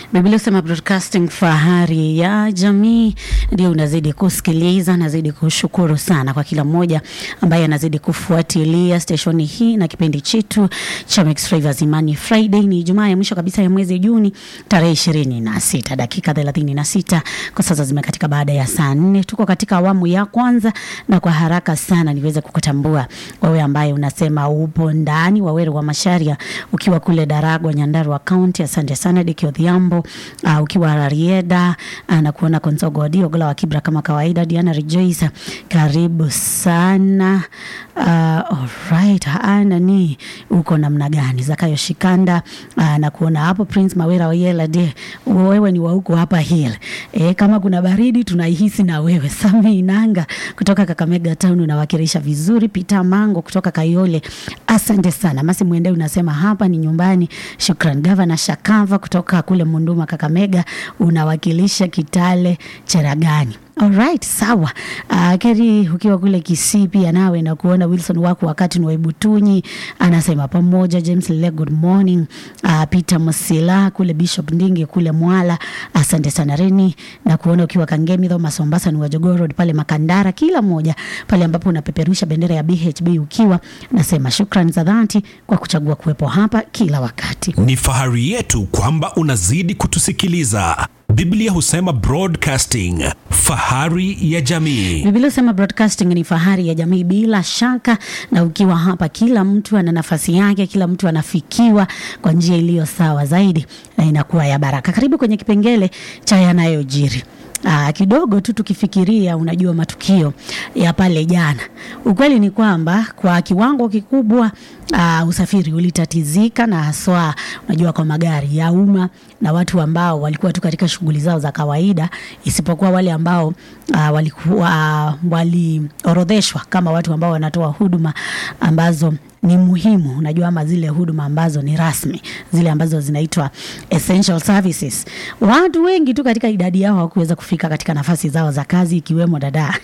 Biblia husema broadcasting fahari ya jamii, ndio unazidi kusikiliza. Nazidi kushukuru sana kwa kila mmoja ambaye anazidi kufuatilia steshoni hii na kipindi chetu cha Mix Flavors Imani Friday. Ni Ijumaa ya mwisho kabisa ya mwezi Juni tarehe ishirini na sita dakika thelathini na sita kwa sasa zimekatika baada ya saa nne. Tuko katika awamu ya kwanza, na kwa haraka sana niweze kukutambua wewe ambaye unasema upo ndani Waweru wa Masharia, ukiwa kule Daragwa, Nyandarua County. Asante sana Diki Odhiambo. Uh, ukiwa Rarieda uh, na kuona Konsogo Odio Gola wa Kibra kama kawaida. Diana Rejoice, karibu sana. Uh, alright, ana ni uko namna gani? Zakayo Shikanda uh, na kuona hapo Prince Mawera Oyela de wewe ni wa huko hapa hill. E, kama kuna baridi tunaihisi na wewe. Sami Inanga kutoka Kakamega Town unawakilisha vizuri. Peter Mango kutoka Kayole, asante sana. Masi Mwende unasema hapa ni nyumbani. Shukran. Gavana Shakava kutoka kule Munduma Kakamega unawakilisha Kitale Cheragani. Alright, sawa. Uh, Keri ukiwa kule Kisii pia nawe na kuona Wilson wako wakati ni waibutunyi anasema pamoja. James Lele, good morning. Uh, Peter Musila kule Bishop Ndingi kule Mwala, asante sana Reni na kuona ukiwa Kangemi though Masombasa ni Wajogoo Road pale Makandara, kila mmoja pale ambapo unapeperusha bendera ya BHB ukiwa nasema shukrani za dhati kwa kuchagua kuwepo hapa kila wakati. Ni fahari yetu kwamba unazidi kutusikiliza. Biblia husema broadcasting, fahari ya jamii. Biblia husema broadcasting ni fahari ya jamii bila shaka, na ukiwa hapa, kila mtu ana nafasi yake, kila mtu anafikiwa kwa njia iliyo sawa zaidi na inakuwa ya baraka. Karibu kwenye kipengele cha yanayojiri. Aa, kidogo tu tukifikiria, unajua matukio ya pale jana, ukweli ni kwamba kwa kiwango kikubwa uh, usafiri ulitatizika na haswa, unajua kwa magari ya umma na watu ambao walikuwa tu katika shughuli zao za kawaida, isipokuwa wale ambao uh, walikuwa uh, waliorodheshwa kama watu ambao wanatoa huduma ambazo ni muhimu, unajua ama zile huduma ambazo ni rasmi, zile ambazo zinaitwa essential services. Watu wengi tu katika idadi yao hawakuweza kufika katika nafasi zao za kazi, ikiwemo dada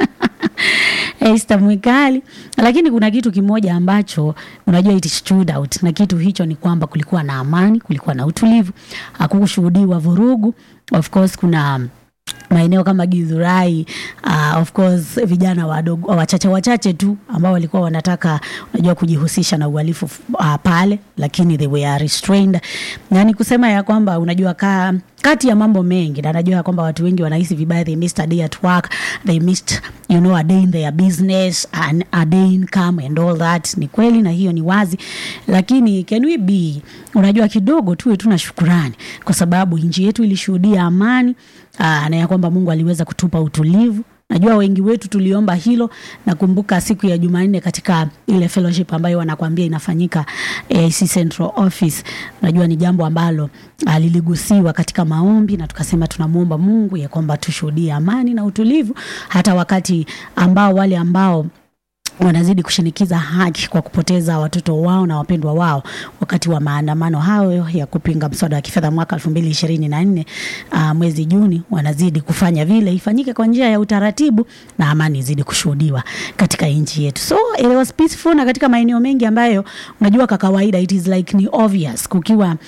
Esther Mwikali. Lakini kuna kitu kimoja ambacho unajua it stood out, na kitu hicho ni kwamba kulikuwa na amani, kulikuwa na utulivu, hakukushuhudiwa vurugu. Of course kuna maeneo kama Githurai uh, of course vijana wadogo wachache wachache tu ambao walikuwa wanataka unajua kujihusisha na uhalifu uh, pale, lakini they were restrained. Yani kusema ya kwamba unajua ka, kati ya mambo mengi na najua kwamba watu wengi wanahisi vibaya, they missed a day at work, they missed you know a day in their business and a day income and all that. Ni kweli na hiyo ni wazi, lakini can we be unajua kidogo tuwe tuna shukurani kwa sababu nchi yetu ilishuhudia amani aa, na ya kwamba Mungu aliweza kutupa utulivu. Najua wengi wetu tuliomba hilo. Nakumbuka siku ya Jumanne katika ile fellowship ambayo wanakwambia inafanyika AC Central Office. Najua ni jambo ambalo liligusiwa katika maombi, na tukasema tunamwomba Mungu ya kwamba tushuhudie amani na utulivu, hata wakati ambao wale ambao wanazidi kushinikiza haki kwa kupoteza watoto wao na wapendwa wao wakati wa maandamano hayo ya kupinga mswada wa kifedha mwaka 2024 uh, mwezi Juni, wanazidi kufanya vile ifanyike kwa njia ya utaratibu na amani izidi kushuhudiwa katika nchi yetu. So it was peaceful, na katika maeneo mengi ambayo unajua kwa kawaida it is like ni obvious, kukiwa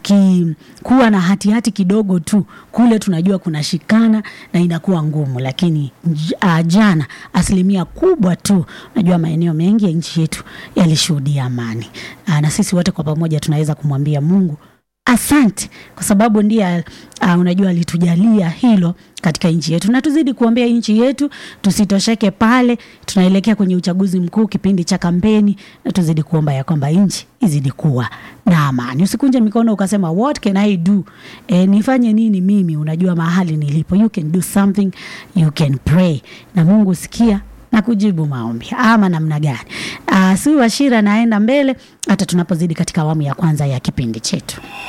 kukikuwa na hatihati hati kidogo tu kule tunajua kuna shikana na inakuwa ngumu, lakini uh, jana asilimia kubwa tu najua maeneo mengi ya nchi yetu yalishuhudia amani. Aa, na sisi wote kwa pamoja tunaweza kumwambia Mungu asante, kwa sababu ndiye uh, unajua alitujalia hilo katika nchi yetu, na tuzidi kuombea nchi yetu, tusitosheke pale. Tunaelekea kwenye uchaguzi mkuu, kipindi cha kampeni, na tuzidi kuomba ya kwamba nchi izidi kuwa na amani. Usikunje mikono ukasema what can I do, e, nifanye nini mimi? Unajua mahali nilipo, you can do something, you can pray, na Mungu sikia na kujibu maombi ama namna gani? Uh, si Washira naenda mbele hata tunapozidi katika awamu ya kwanza ya kipindi chetu.